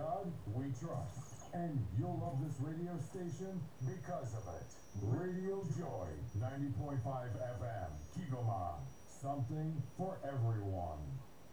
God we trust. And you'll love this radio station because of it. Radio Joy, 90.5 FM, Kigoma. Something for everyone.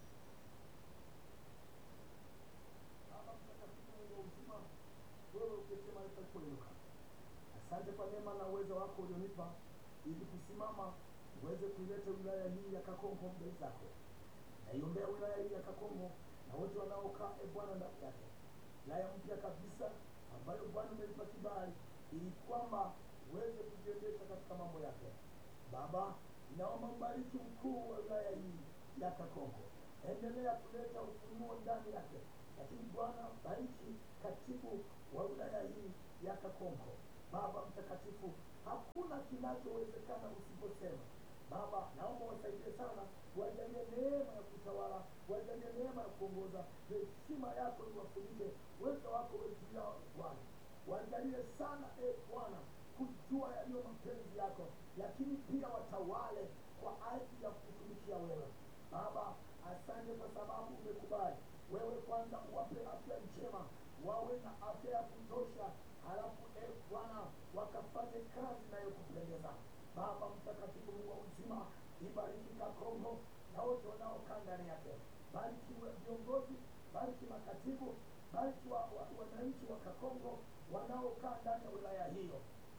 Baba mtakatifu Mungu wa uzima, wewe ukisema nitakuinuka. Asante kwa neema na uwezo wako ulionipa ili kusimama uweze kuileta wilaya hii ya Kakonko mbele zako. Naiombea wilaya hii ya Kakonko na wote wanaokaa e Bwana ndani yake, wilaya mpya kabisa ambayo Bwana umeipa kibali ili kwamba uweze kujiendesha katika mambo yake. Baba, naomba mbariki mkuu wa wilaya hii ya Kakonko, endelea kuleta ufunuo ndani yake, lakini Bwana bariki katibu wa wilaya hii ya Kakonko. Baba mtakatifu, hakuna kinachowezekana usiposema. Baba, naomba wasaidie sana, wajalie neema ya kutawala, wajalie neema ya kuongoza, heshima yako iwafunike, uwezo wako uwe juu yao Bwana. Wajalie sana e Bwana kujua yaliyo mapenzi yako, lakini pia watawale kwa ajili ya kutumikia wewe. Baba, asante kwa sababu umekubali wewe kwanza uwape afya njema, wawe na afya ya kutosha, halafu e Bwana wakafanye kazi inayokupendeza. Baba mtakatifu, Mungu wa uzima, ibariki Kakongo na wote wanaokaa ndani yake, bariki wa- viongozi, bariki makatibu, bariki wa, wa, wananchi wa Kakongo wanaokaa ndani ya wilaya hiyo.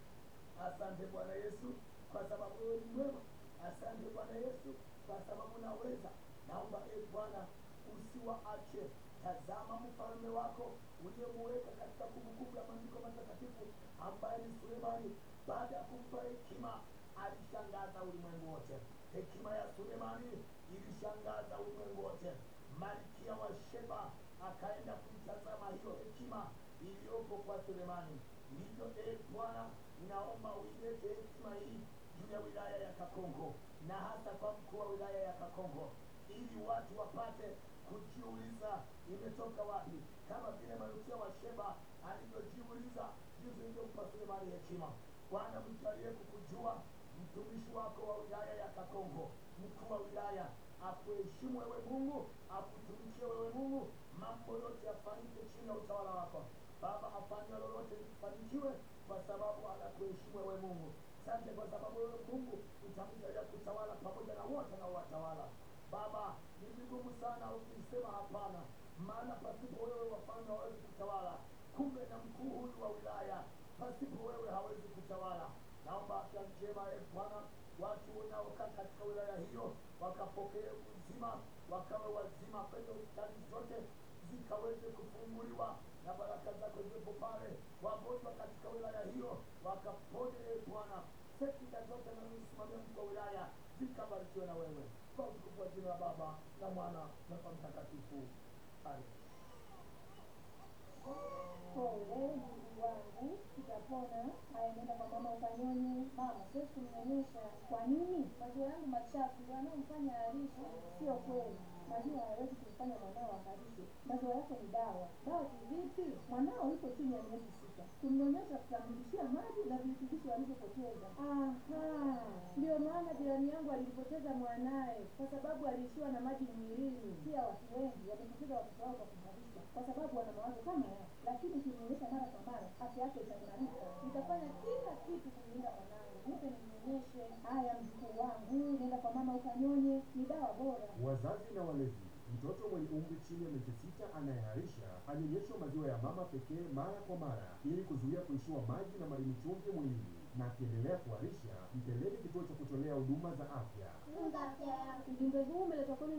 Asante Bwana Yesu kwa sababu wewe ni mwema. Asante Bwana Yesu kwa sababu naweza. Naomba e Bwana usiwaache. Tazama mfalme wako uliyemuweka katika kumbukumbu ya maandiko matakatifu ambaye ni Sulemani. Baada ya kumpa hekima alishangaza ulimwengu wote. Hekima ya Sulemani ilishangaza ulimwengu wote. Malkia wa Sheba akaenda kuitazama hiyo hekima iliyopo kwa Sulemani. Ndivyo e Bwana, naomba uilete hekima hii juu ya wilaya ya Kakongo na hasa kwa mkuu wa wilaya ya Kakongo, ili watu wapate kujiuliza imetoka wapi, kama vile malkia wa Sheba alivyojiuliza jinsi ilivyompa Sulemani hekima. Bwana, mjalie kukujua mtumishi wako wa wilaya ya Kakongo, mkuu wa wilaya akuheshimu wewe Mungu, akutumikie wewe Mungu, mambo yote yafanyike chini ya utawala wako. Baba, afanye lolote lifanikiwe kwa sababu anakuheshimu wewe Mungu. Asante kwa sababu wewe Mungu utamjalia kutawala pamoja na wote na watawala. Baba, ni vigumu sana ukisema hapana, maana pasipo wewe wafalme hawezi kutawala. Kumbe na mkuu huyu wa wilaya pasipo wewe hawezi kutawala. Naomba afya njema e Bwana, watu wanaokaa katika wilaya hiyo wakapokee uzima, wakawe wazima kwenye hospitali zote zikaweze kufunguliwa na baraka zako ziwepo pale. Wagonjwa katika wilaya hiyo wakapone e Bwana, sekta zote nazosimamia mkuu wa wilaya zikabarikiwe na wewe, kwa utukufu wa jina la Baba na Mwana na kwa Mtakatifu. Amen. Pole ndugu wangu, kitapona. Haya, nenda kwa mama ukanyonye. Mama, siwezi kumnyonyesha. Kwa nini? Maziwa yangu machafu yanayomfanya harishe. Sio kweli, maziwa hayawezi kumfanya mwanao aharishe. Maziwa yako ni dawa. Dawa kivipi? Mwanao yuko chini ya miezi sita, kumnyonyesha kutamrudishia maji na virutubisho alivyopoteza. Aha, ndio maana jirani yangu alipoteza mwanaye kwa sababu aliishiwa na maji mwilini. Pia watu wengi wamepoteza watoto wao kwa kuharisha kwa sababu wana mawazo kama yao, lakini ukimnyonyesha mara kwa mara afya yake itaimarika. Nitafanya kila kitu kumlinda mwanangu, nipe nimnyonyeshe. Haya, mjukuu wangu, nenda kwa mama ukanyonye, ni dawa bora. Wazazi na walezi, mtoto mwenye umri chini ya miezi sita anayeharisha anyonyeshwe maziwa ya mama pekee mara kwa mara ili kuzuia kuishiwa maji na madini chumvi mwilini, na akiendelea kuharisha mpeleke kituo cha kutolea huduma za afya. Tunza afya yako. Ujumbe huu umeletwa kwenu